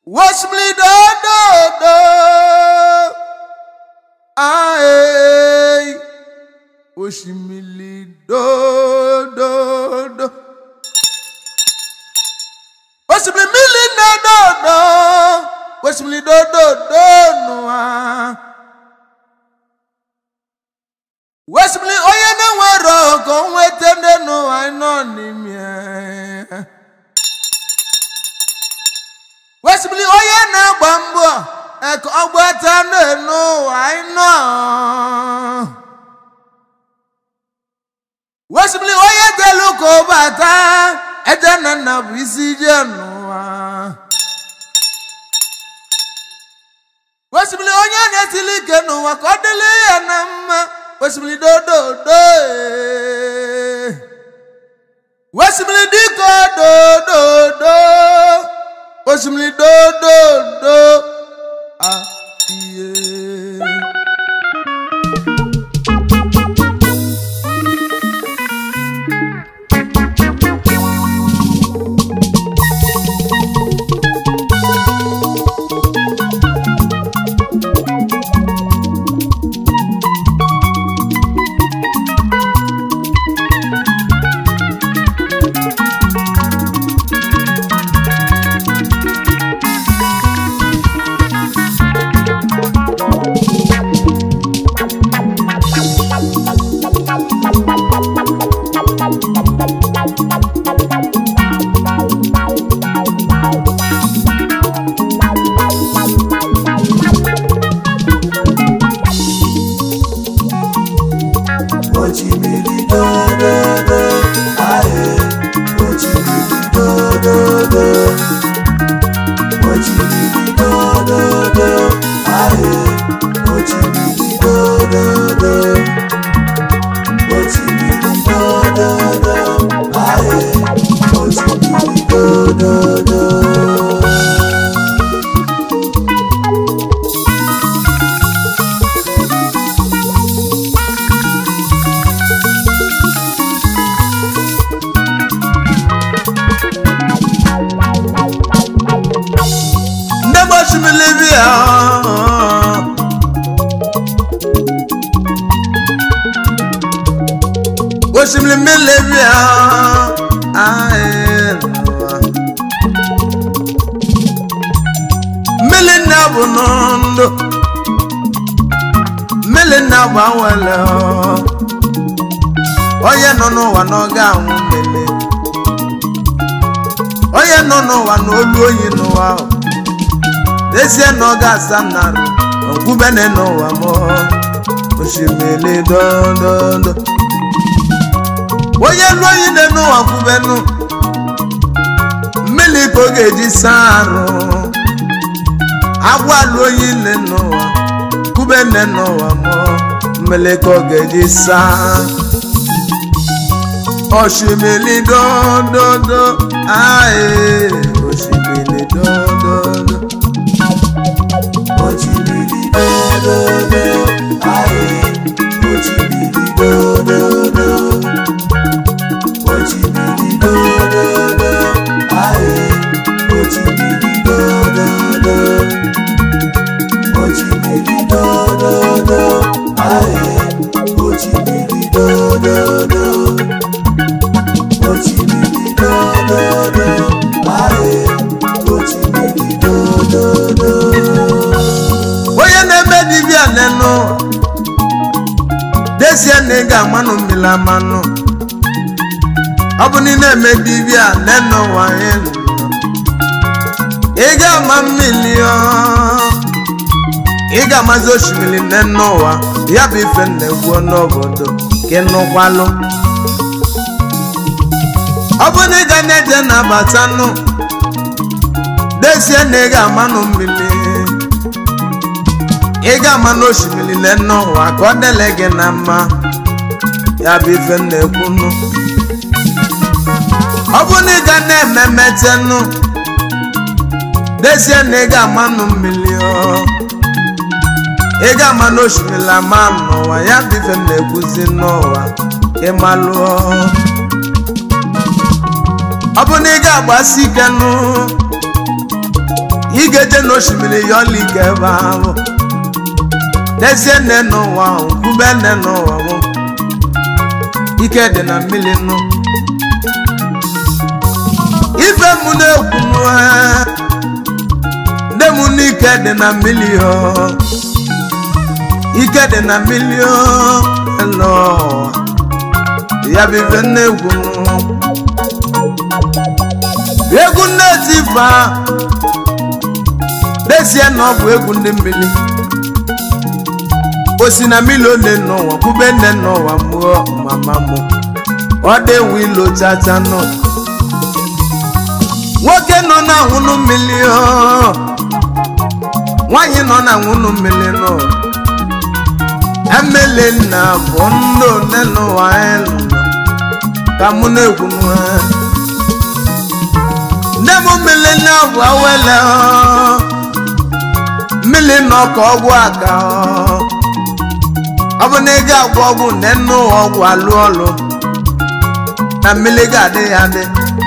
Wasimili dododo ae Wasimili dododo Wasimili mili dododo Wasimili dododo nua Wasimili onye na-enwere ọgọ nweta ndị n'ụwa nọ n'ime ya. Wesimili onye na-agba mbọ eke ọgbata n'enu ụwa ịnọ. Wesimili onye delu ka ụbata eje na nna bụ isi je n'ụwa. Wesimili onye na-etili ike n'ụwa ka ọ dịrị ya na mma. Wesimili dododo ee. Wesimili dịka dododo. Osimiri dododo ahịa. Ochimiri dododo, aye. Ochimiri dododo. Ochimiri dododo, aye. Ochimiri dododo. Ochimiri dododo, aye. Ochimiri dododo. Ndị bụ osimiri bịa. Osimiri mmiri bịa. Aye, n'ụwa. Mmiri nna bụ ndụ. Mmiri nna bụ awele. Onye nọ n'ụwa na ọ ga-anwụ mmiri. Onye nọ n'ụwa na olu oyi n'ụwa ahụ. ezie na ọ ga-asa narị okwubene n'ụwa m osimiri dododo onye lụọ oyi ne n'ụwa kwubenu mmiri ka ọ ga-eji saa arụ agwa lụọ oyi ne n'ụwa kwubene n'ụwa m mmiri ka ọ ga-eji saa osimiri dododo ae osimiri dododo Ochimiri dododo, aye. Ochimiri dododo. Ochimiri dododo, aye. Ochimiri dododo. Ochimiri dododo, aye. Ochimiri dododo. Ochimiri dododo, aye. Ochimiri dododo. onye na-eme dibịa nenụ dezie na ị ga-amanụ mmiri amanụ ọ bụ na ị na-eme dibịa nenụ nwanyị nọ ị ga-ama mmiri ọ ị ga-amazi osimiri nenụ ụwa ya bụ ife na-egwu n'obodo ka ị nụkwalụ ọ bụ na ị ga na-eje na-abata nụ dezie na ị ga-amanụ mmiri ị ga-ama n'osimiri lenne ụwa ka ọ dele gị na mma ya bụ ife m na-ekwunu ọ bụ na ị ga na-eme metenụ dezie na ị ga-amanụ mmiri ọ ị ga-ama n'osimiri ama n'ụwa ya bụ ife m na-ekwuzi n'ụwa ka ị malụọ ọ bụ na ị ga-agbasi ike nụ ị ga-eje n'osimiri ya ọla ike ebe ahụ dezie nne n'ụwa ahụ kwube nne n'ụwa mụ ike dị na mmiri nụ ife mụ na-ekwu nụ ee, nne m n'ike dị na mmiri ọ ike dị na mmiri ọ elo ya bụ ife na-egwu nụ egwu nne tifa dezie na ọ bụ egwu ndị mmiri osi na mmiri one n'ụwa kwube nne n'ụwa mụọ mama mụ ọ dịwu ilo chacha nọ nwoke nọ na nwụnụ mmiri ọ nwanyị nọ na nwụnụ mmiri nọ emele nna bụ ndị one n'ụwa anyị nọ ka mụ na-egwu nwa nne m mmiri na bụ awele ọ mmiri nọ ka ọgwụ aka ọ ọ bụ na ị ga-agwọ ọgwụ nne nne ụwa ọgwụ alụ ọlụ na mmiri ga-adị ya adị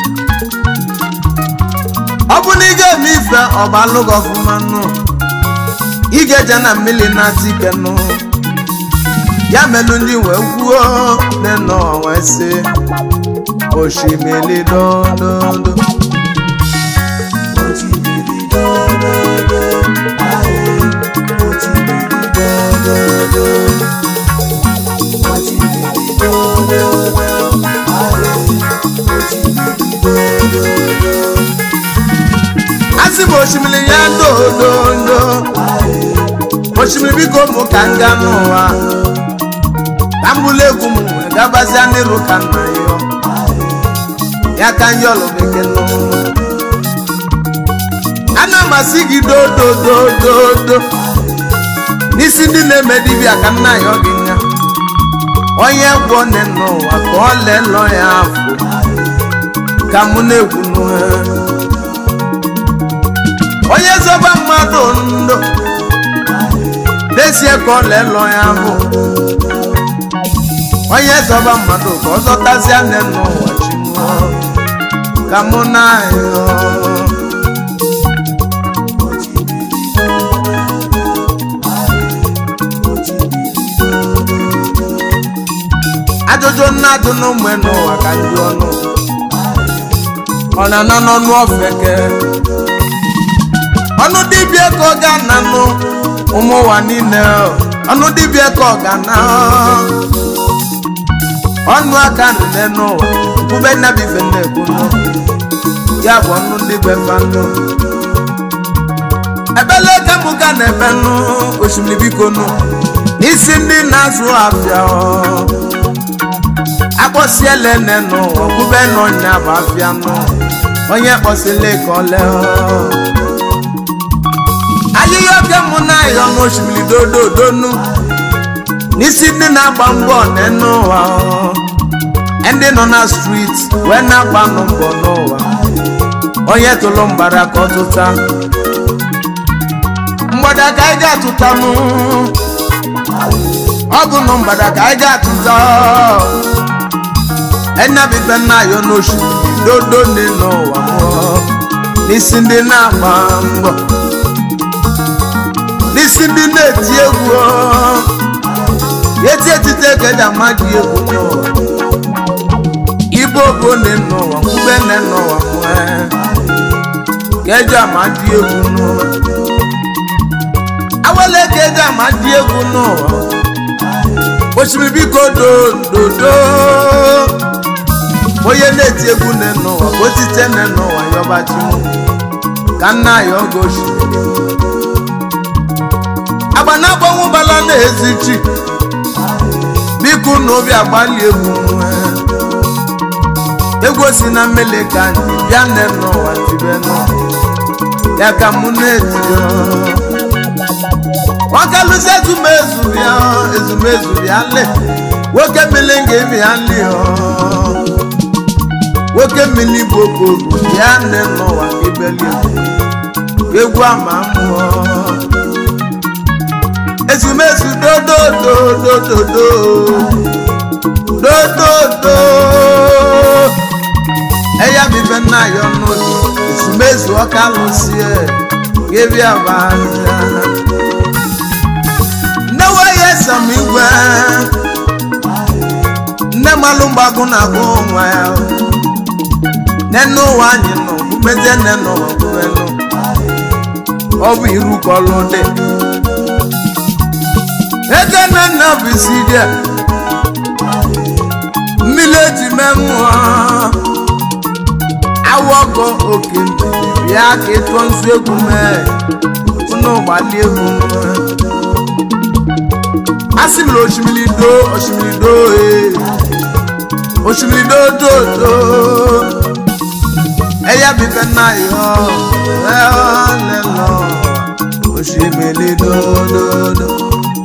ọ bụ na ị ga-eme ife ọba alụ gị ọfụma nụ ị ga-eje na mmiri na-ata ike nụ ya melụ ndị wee gwuo nne nọ wee sị osimiri dododo Otimiri dododo, aye. Otimiri dododo. Otimiri dododo, aye. Otimiri dododo, asị m osimiri ya dododo osimiri biko mụ ka m gaa n'ụwa ka m bụrụ egwu m wee gabazia n'iru ka nna ya ya ka ndị ọlụ bekee nọ ana amasị gị dododododo n'isi ndị na-eme dibịa ka nna ya ọ gị nya onye gwọ nne n'ụwa ka ọ lelọ ya afọ ka mụ na-egwu n'ụwa onye zọba mmadụ ndụ dezie ka ọ lelọ ya ahụ onye zọba mmadụ ka ọ zọtazie nne n'ụwa chinụọ ka mụ na-ahịọ ajụjụ nnadụ n'ụmụ n'ụwa ka ndị ọnụ ọ na-ana n'ọnụ ofeke ọnụ dibịa ka ọ ga-ananụ ụmụ ụwa niile ọnụ dibịa ka ọ ga-ana ọnụ aka nne n'ụwa bube nnabife na-ekwunu ya bụ ọnụ ndị befanụ ebele ka mụ ga na-ebe nụ osimiri biko nụ n'isi ndị na-azụ afịa ọ. akpọsiele nne n'ụwa bube n'ọnya bụ afịa nụ onye kpọsile ka ọ lee ọ. ahịhịa oke mụ na-ayọ n'osimiri dododonu n'isi ndị na-agba mbọ n'enu ụwa ọ. ndị nọ na street wee na-agba nụ mbọ n'ụwa onye tụrụ mgbada ka ọ tụta mgbada ka anyị ga-atụta mụ ọgụ nụ mgbada ka anyị ga-atụta enabibe nna ayọ n'osimiri dodo ndị n'ụwa mụọ n'isi ndị na-agba mbọ n'isi ndị na-eti egwu ọ. eti etite ka eji ama ji egwu n'ụwa ibo bụ nne n'ụwa mgbe nne n'ụwa nwee ka eji ama ji egwu n'ụwa awele ka eji ama ji egwu n'ụwa osimiri biko dododo onye na-eti egwu nne n'ụwa ka otite nne n'ụwa yọbachi mụ ka nna ya oge osimiri agba na-agbanwe ụbala na-ezi chi biko na obi agbalị egwu nwee egwu si na mmele ka anyị bịa nne n'ụwa tibe nụ ya ka mụ na-etio nwakalụzi ezumezu bịa ezumezu bịa le nwoke mmiri nga bịa li nwoke mmiri bụ okporu bịa nne n'ụwa ka ibeli egwu ama mmụọ ezumezu dodododododo dododo eya bibe nna ya ọnụ ezumezu ọka lụsie gebia baza nne weye sam igwe nne malụ mgbagụ na-agụ nwa ya nne n'ụwa anyị nọ bụmezie nne n'ụwa bụbenụ ọ bụ iru ka ọlụ dị ego nne nna bụ isi dị a mmiri eji mee mmụọ awọkọ oke mbili ya ka ịtụọ nzu egwu mee unu gbali egwu mee asị m na osimiri doo osimiri doo ee osimiri doo doo doo ẹyà bíbẹ náà yọ ẹ ọ lẹ lọ osimiri doo doo doo.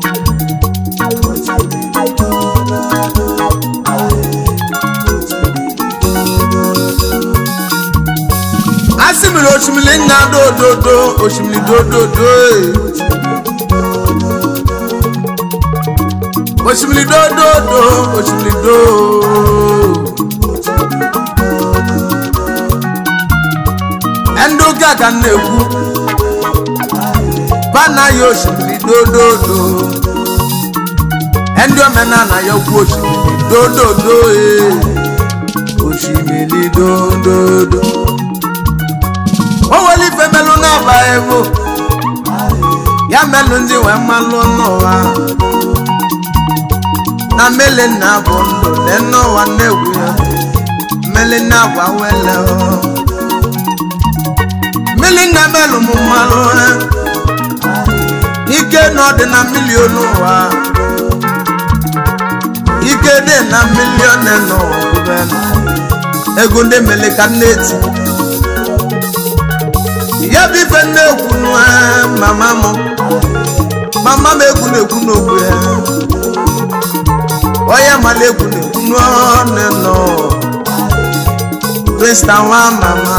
asimiri osimiri nna dododo osimiri dododo ee. osimiri dododo osimiri doo. ndị ụka ka m na-ekwu bana ya osimiri dododo ndị omenala ya okwu osimiri dododo ee. osimiri dododo o nwere ife melụ n'aba ego ya melụ ndị wee mmalụ n'ụwa na mmele nna bụ ndụ na n'ụwa na-egwu ya mmele nna bụ awele mmiri nna melụ m mmalụ ike na ọ dị na milion ụwa ike dị na milion n'ụwa bụbenụ ego ndị mele ka nne eti ya bụ ife nne ekwu nwa mama m mama m egwu na-ekwu n'okwu ya onye mara egwu na-ekwu n'ọnụ nọ krista nwa mama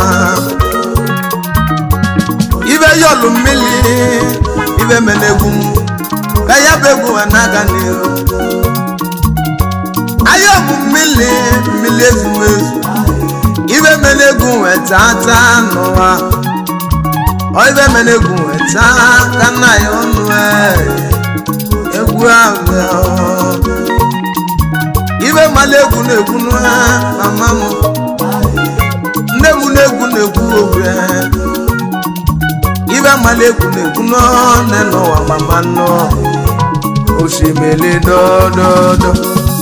ibe yọlụ mmiri ibe mere egwu m ka ya bụ egwu ha na-aga n'ihu aya bụ mmiri mmiri ezumezu ibe mere egwu wee tata n'ụwa ọ ibe mere egwu wee taa ka nna ya ọnụ egwu ahụ ibe mala egwu na-egwu n'ụha mama m nne m na-egwu na-egwu ogwe ibe mala egwu na-egwu n'ọnụ n'ụwa mama nnọ osimiri dododo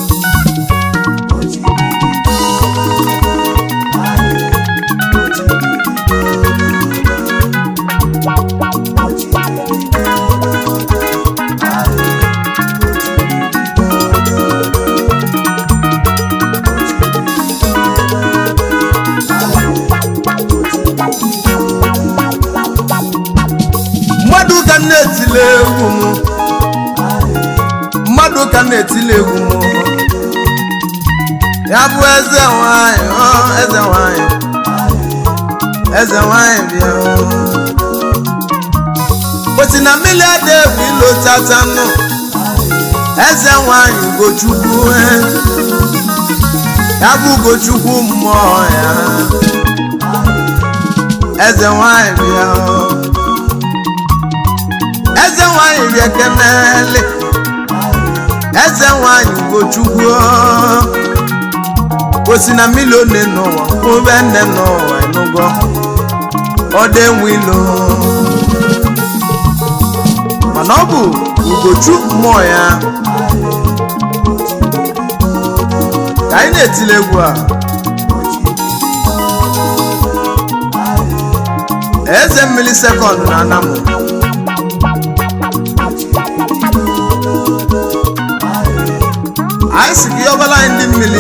mmadụ ka na-etile egwu m mmadụ ka na-etile egwu m ya bụ eze nwanyị ọ eze nwanyị eze nwanyị bịa osi na mmiri ada egwu ilo tatanụ eze nwanyị ugochukwu eh. ya bụ ugochukwu mmụọ ya eze nwanyị bịa eze nwanyị bịa kenele eze nwanyị ugochukwu osi na mmiri one n'ụwa ube nne n'ụwa enugo ọdọ enwilo mana ọ bụ ugochu mmụọ ya ka anyị na-etile egwu a eze mmiri sekọnd na anamụ anyị si gị ọbala anyị ndị mmiri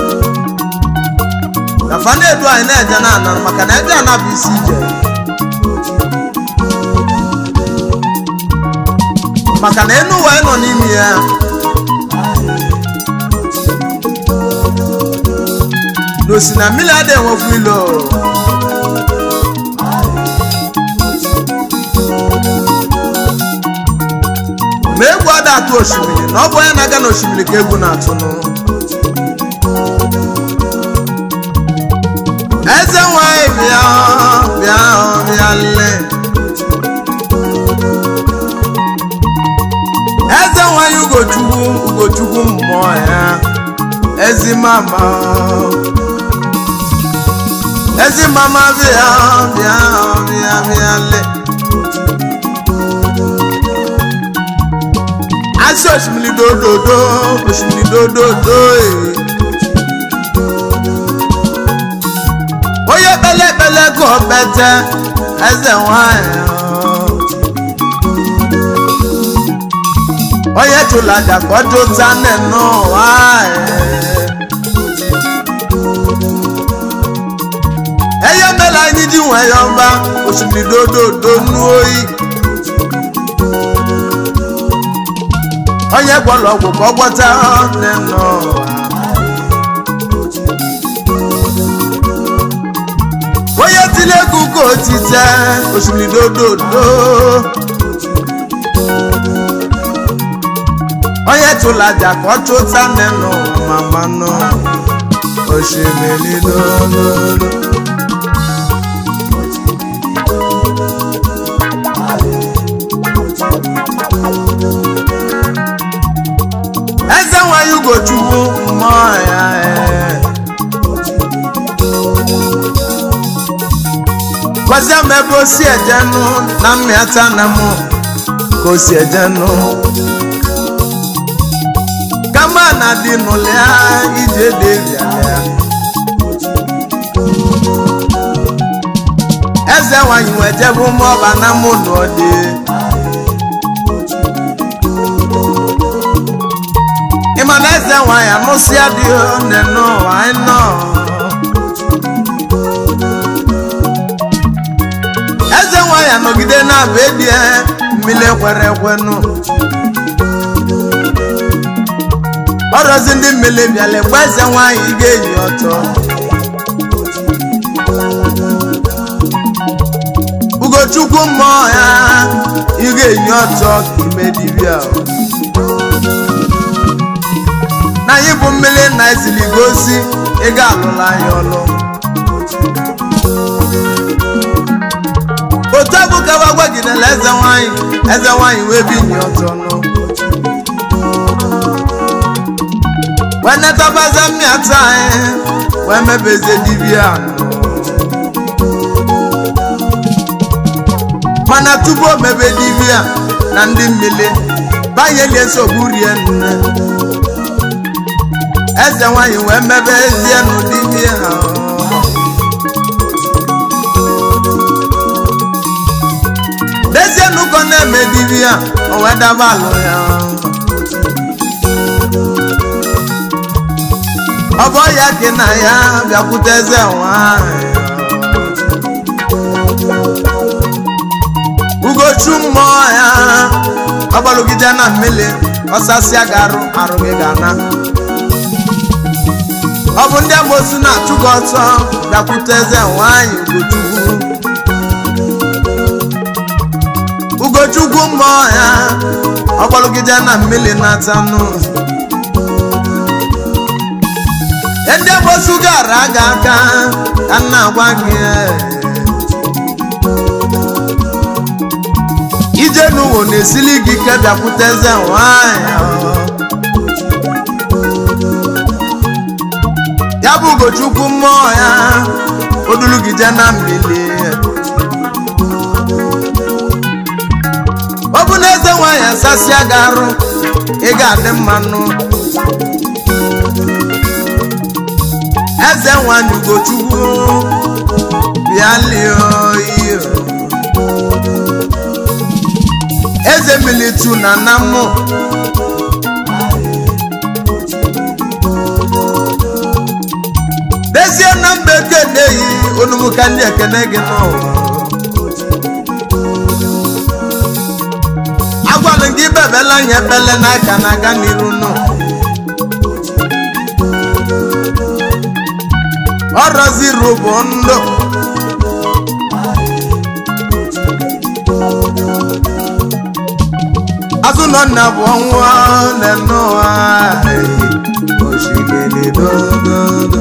na fa na-edu anyị na-eje na ana maka na eje ana bụ isi ije maka na enu ụwa anyị nọ n'ime ya na osi na mmiri adịghị enwekwu ilo ma egwu ada atụ osimiri na ọ bụ onye na-aga n'osimiri ka egwu na-atụnụ eze nwanyị bịa bịa bịa le ugochukwu mmụọ ya ezi mama ezi mama bịa bịa bịa bịa le asị osimiri dododo osimiri dododo ee. onye kpele ekpele ka ọ bete eze nwanyị onye chụrụ aja ka ọ jụta nne n'ụwa eye mere anyị ji nwee ya ọba osimiri dododo nnu oyi onye gwọrọ ọgwụ ka ọ gwọta nne n'ụwa onye tiri egwu ka otite osimiri dododo onye tụrụ aja ka ọ chụta nne n'ụwa ma mmanụ osimiri dododo eze nwanyị ugochukwu mmụọ ya ee. gwazie m ebe o si ejenu na mmịata na mụ ka o si ejenu kama na dị n'ụlịa ije devialịa eze nwanyị wee jebe ụmụọba na mụ n'ọdị ịma na eze nwanyị anụsịa dị nne n'ụwa anyị nọ eze nwanyị anọgide na-abụ edie mmiri kwere ekwenụ ọrọzi ndị mmiri bịala mgbe eze nwanyị ga-eyi ọtọ ugochukwu mmụọ ya ị ga-eyi ọtọ ka ime dibịa na anyị bụ mmiri na esili gosi ị ga-alụla anyị ọlụ otu abụ kawa gwagidela eze nwanyị eze nwanyị wee binye ọtọ nụ wee netabaza mmịata anyị wee mebeze dibịa nụ mana tupu o mebe dibịa na ndị mmiri banyelie nsogbu rie nne eze nwanyị wee mebe ezie nụ dibịa ha dezie nnukwu na-eme dibịa o wee daba alụ ya ọ bụ ya gị na ya bịakwute eze nwanyị ugochu mmụọ ya ọgbalụgide na mmiri ọsasịa ga-arụ arụ gị ga-ana ọ bụ ndị amosu na-achụ gị ọtọ bịakwute eze nwanyị ugochukwu ugochukwu mmụọ ya ọgbalụgide na mmiri na-atanụ ndị amosu gara aga aka ka m na-agwa gị ije n'ụwa na-esili gị ike bịakwute eze nwanyị ya bụ ugochukwu mmụọ ya odulugide na mmiri ọ bụ na eze nwanyị asasịa gị arụ ị ga-adị mmanụ eze nwanyị ugochukwu bịa lie oyi eze militu na namụ dezie na mba ekeneghị onumuka ndị ekene gị n'ụwa agwalụ gị bebela nye ebele n'aka na aga n'iru nụ ọrọziru bụ ndụ azụ nọ nna bụ ọnwụọ n'ụwa osimiri dododo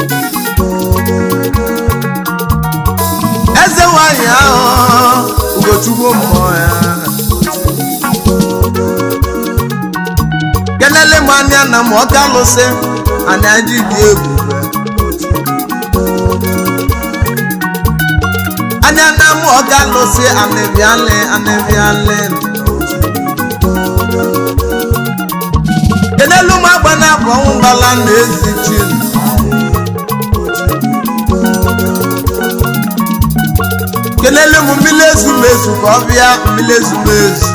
eze nwanyị ahụ ugochukwu mmụọ ya kenele m anya na m ọka lụsị anya ji dị egwu anya na m ọka lụsị anịbịalị anịbịalị kenelu m agba na abụ ọnwụ gbala na ezi chi kenelu m mmiri ezumezu ka ọ bịa mmiri ezumezu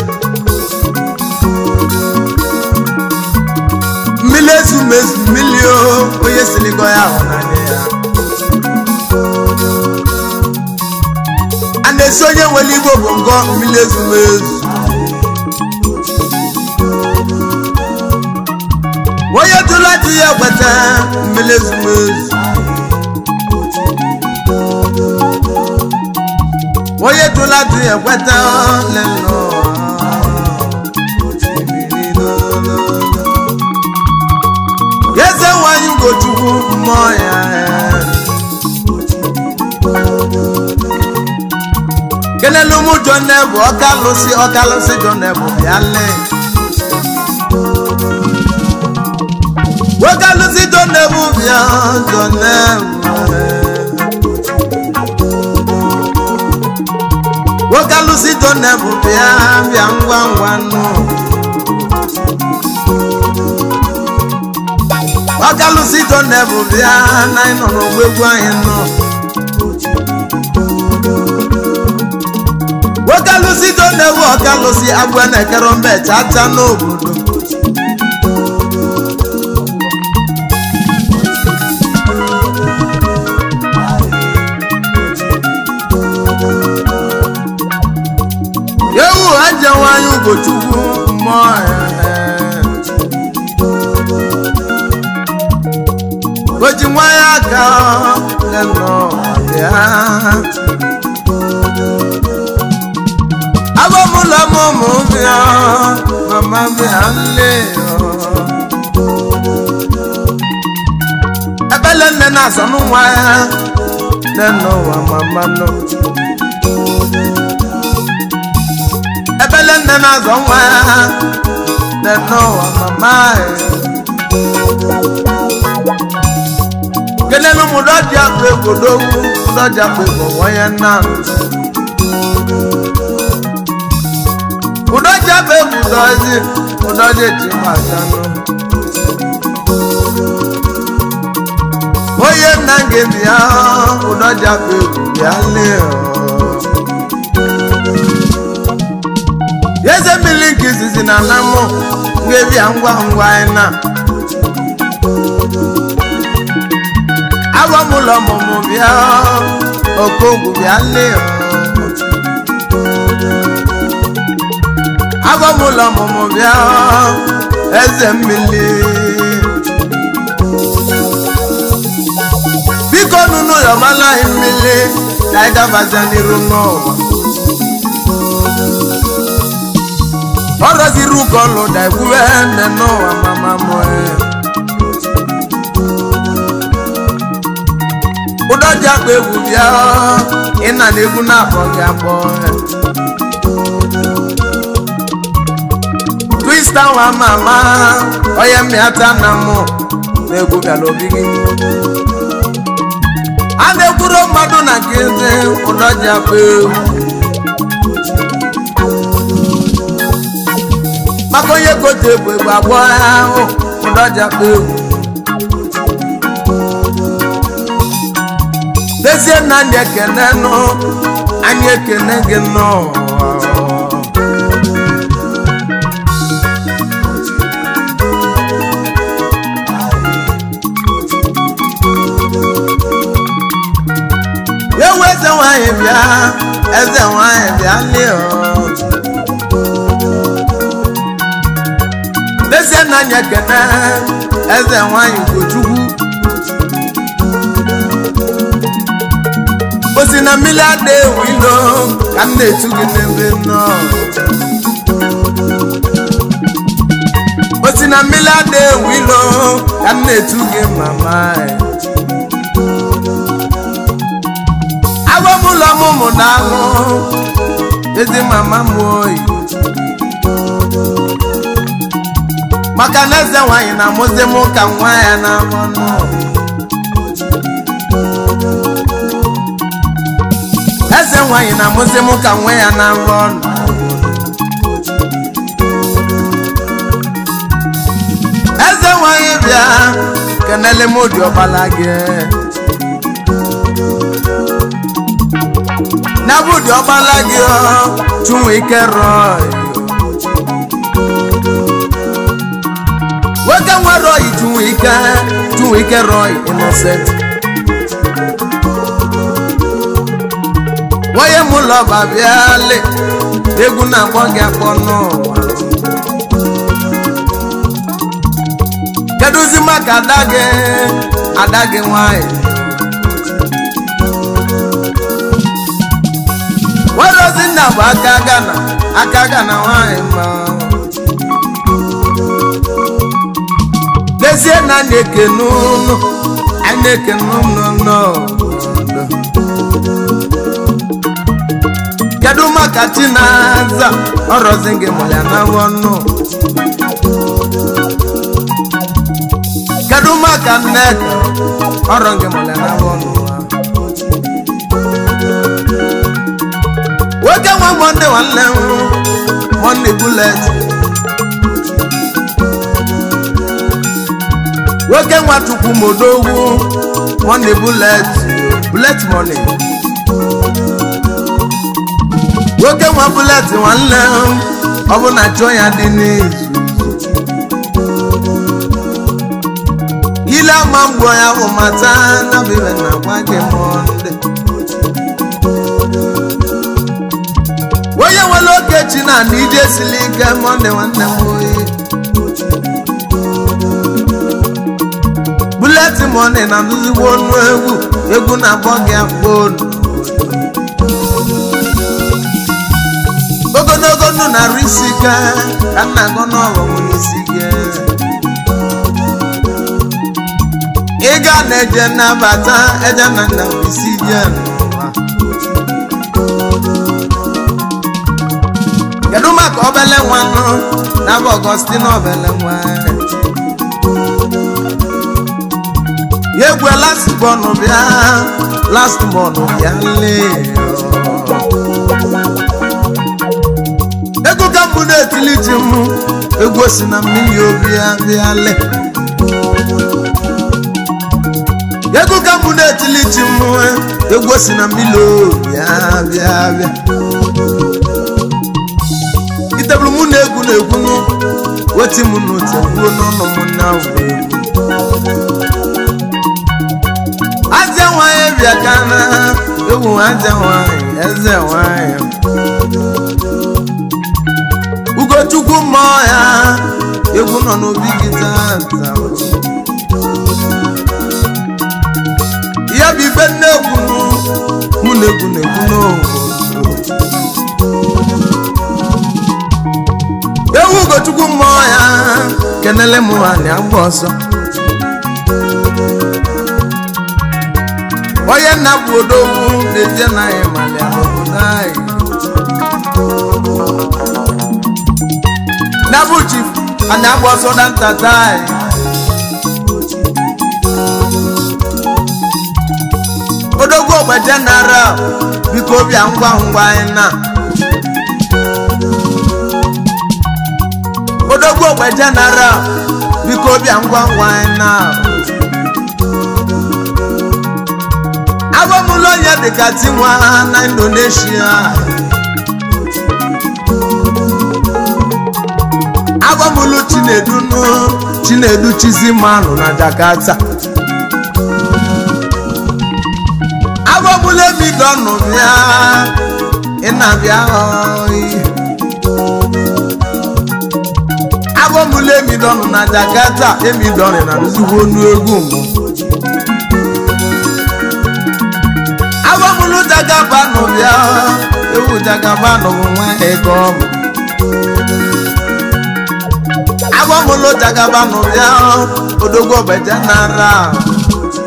mmiri ezumezu mmiri o onye siligo ya ahụ n'anya ya a na-esi onye nwere igbo bụ ngọ mmiri ezumezu onye tụrụ dị ya ekweta mmiri ezumezu onye tụrụ dị ya ekweta lelo eze nwanyị ugochukwu mmụọ ya kelelu mụ jọnebu ọkalụsị ọkalụsị jọnebu bịa lee wokalụsị jọnebu bịa jọnebu wokalụsị jọnebu bịa bịa ngwa ngwa nụ ọkalụsị jọnebu bịa na ịnọ n'ogwegwu anyị nọ wokalụsị jọnebu ọkalụsị agwa na-ekere mbe chacha n'obodo ewu aja nwanyị ugochukwu mmụọ ya oji nwanyị aka leno ya abọmụlọ mụmụ bịa mama bịa nle ebele nne na-asọ n'ụwa ya leno wa mama no ebele nne na-azọ nwa ya n'ụwa mama kelelu m dọji akpa egbodowu dọji akpa egbo nwanye nna ụdọji akpa egwu dọzi ụdọji eji majanụ onye nna gị bịa ụdọji akpa egwu bịa lee eze mmiri nke izizi na anamụ ga-ebia ngwa ngwa anyị na agwa m ụlọ ọmụmụ bịa okogwu bịa lee agwa m ụlọ ọmụmụ bịa eze mmiri biko nunu yọmala anyị mmiri ka anyị gabazia n'iru n'ụwa ọrọziri ụkọ lụda ekwuwe nne n'ụwa mama mụe ụdọji akpa egwu bịa ịna na egwu na-akpọ gị akpọ twista nwa mama onye mmịata na mụ na egwu bịara obi gị a na-ekwuru mmadụ na nkịtị ụdọji akpa egwu maka onye kote egwu egwu agwọ ahụ ụdọja kpa egwu dezie na anyị ekene nụ anyị ekene gị nnọọ ewu eze nwanyị bịa eze nwanyị bịa lie dezie na anyị ekene eze nwanyị ugochukwu osi na mmiri ada ewu ilo ka m na-etu gị n'ebe nọ osi na mmiri ada ewu ilo ka m na-etu gị mama agwa m ụlọ ọmụmụ na ahụ ezi mama m oyi maka na eze nwanyị na-amụzi m ka nwa ya na-amụ nụ eze nwanyị na-amụzi m ka nwa ya na-arụ ọnụ eze nwanyị bịa kenele m odi ọbala gị na bụ odi ọbala gị ọ chụnwe ike rọọ nwoke nwere oyi chụnwe ike chụnwe ike rọọ innocent onye m ụlọ ọba bịale egwu na-akpọ gị akpọ n'ụwa kedụzi maka ada gị ada gị nwanyị nwerozi nna bụ aka gana aka gana nwanyị ma n'ezie na a na-eke n'ụlọ a na-eke n'ụlọ n'ọdọ kedu maka chinaza ọrọzi gị mụrụ ya na ọnụ kedu maka nneka ọrọ gị mụrụ ya na ọnụ nwoke nwa mọnde nwanne m mọnde bulet nwoke nwa chukwu modogwu mọnde bulet bulet mọni nwoke nwa bulet nwanne m ọ bụ na chọọ ya dị n'izu ile ama mgbo ya bụ mata na bibe na gwa gị mọnde onye nwere oke chi na na ije sili ike mọnde nwanne m oyi bulet mọni na ndụzigbo ọnụ egwu egwu na-akpọ gị akpọnu ogologo ndụ na-arụ isi ike ka nna gọ n'ọghọm n'isi gị ịga na-eje nnabata eje na nna isi gị n'ụwa kedu maka obele nwanụ na bụ ọgọstin obele nwa ya egwu last bọnụ bịa last bọnụ bịa lee ego ka mbụ na-etili ji m egwu si na mmiri obi ya bịa lee ego ka mbụ na-etili ji m egwu si na mmiri obi ya bịa bịa itebulu mụ na egwu na egwu nụ weti m n'otu egwu n'ọnụ m na egwu aja nwanyị bịa ka na egwu aja nwanyị eze nwanyị ugochukwu mmụọ ya egwu nọ n'obi gị tata ya bụ ife nne egwu mụ na egwu na egwu n'obodo ewu ugochukwu mmụọ ya kenele m nwanyị agba ọsọ onye nna bụ odogwu na-eje na anyị malịa n'obodo anyị na bụ chief anyị agba ọsọ na ntata anyị odogwu ogbe jeneral biko bịa ngwa ngwa anyị na odogwu ogbe jeneral biko bịa ngwa ngwa anyị na agbamụlụ onye dịka tinwa na indonesia agbamụlụ chinedu nụ chinedu chizimanụ na jakarta agbamụlụ emidọnụ bịa ịna-abịa oyi agbamụlụ emidọnụ na jakarta emidọnụ na nzugbo onu egwu mbụ agbamụlụ jagabanụ bịa ewu jagabanụ bụ nwa ego ọbụ agbamụlụ jagabanụ bịa odogwu ọbeja nara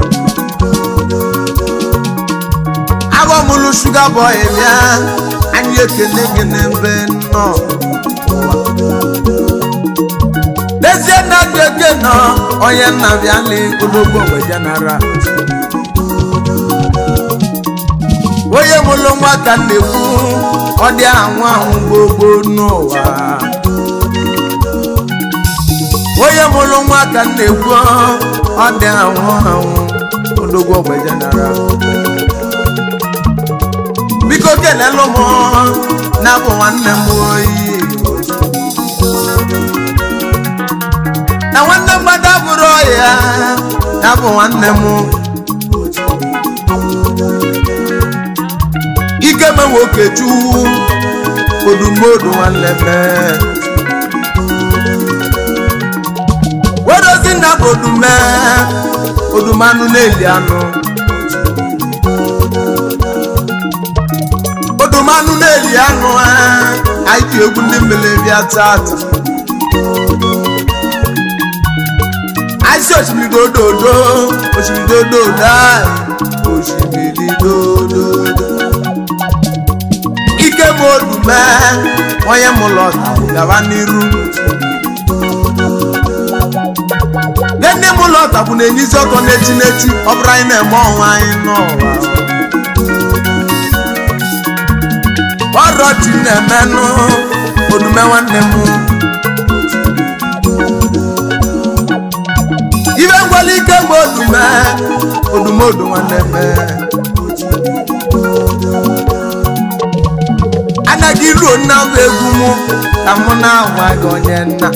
agbamụlụ shuga bọị bịa anyị obi ekene gị n'ebe nọ n'ezie na gị eke nọ onye nna bịala ologbo mgbe jenara onye mụrụ nwa ka m na-ekwu ọ dị anwụ anwụ gbogbo n'ụwa onye mụrụ nwa ka m na-ekwu ọ dị anwụ anwụ ologbo mgbe jenara biko kelelu m na-abụ nwanne m oyi na nwanne mgbada bụrụ ya ya bụ nwanne m ike me nwoke chukwu odumodu nwanne me wedozi nna bụ odume odumanụ na-eli anụ odumanụ na-eli anụ anyị ji egwu ndị mmiri bịa tata àìsí òṣìbìrì dòdòdó òṣìbìrì dòdòdó àì òṣìbìrì dòdòdó. ike m odume onye m lọta gaba n'iru gịnị m lọta bụ na-enyizi ọkọ n'echi n'echi ọ bụrụ anyị na-eme ọnwa anyị n'ụwa ọrọ chi na-emenụ odume nwanne m ibe ngwala ike mgbe odume odumodu nwanne me anaghị ruo nna bụ egwu mụ ka mụ na-agwa gị onye nna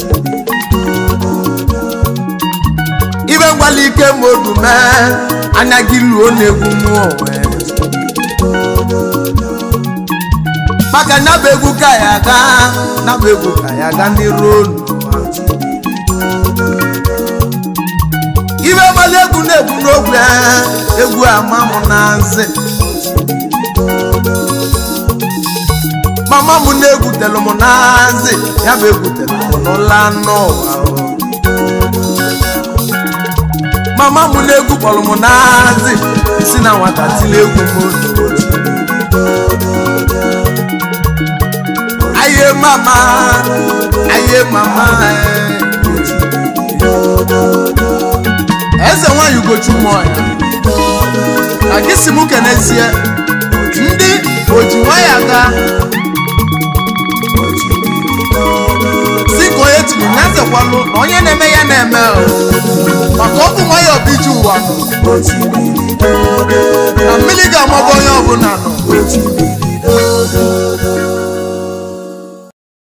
ibe ngwala ike mgbe odume anaghị ruo na-egwu mụ onwe maka na bụ egwu ka ya ga na bụ egwu ka ya ga ndị ruo n'ụwa ibe mmadụ egwu na-egwu n'ogwe egwu ama m na nzi mama m na-egwutelụ m na nzi ya bụ egwutelụ m n'ụla n'ụwa mama m na-egwu kpọrọ m na nzi si na nwata tili egwu m aye mama aye mama eze nwanyị ugochu mmụọya na gị si m kenezie ndị oji nwanyị aga si ka onye tiri ya zekwalụ na onye na-eme ya na-eme o. maka ọ bụ nwanyị ọbiji ụwa nọ na mmiri ga-amagba onye ọbụla nọ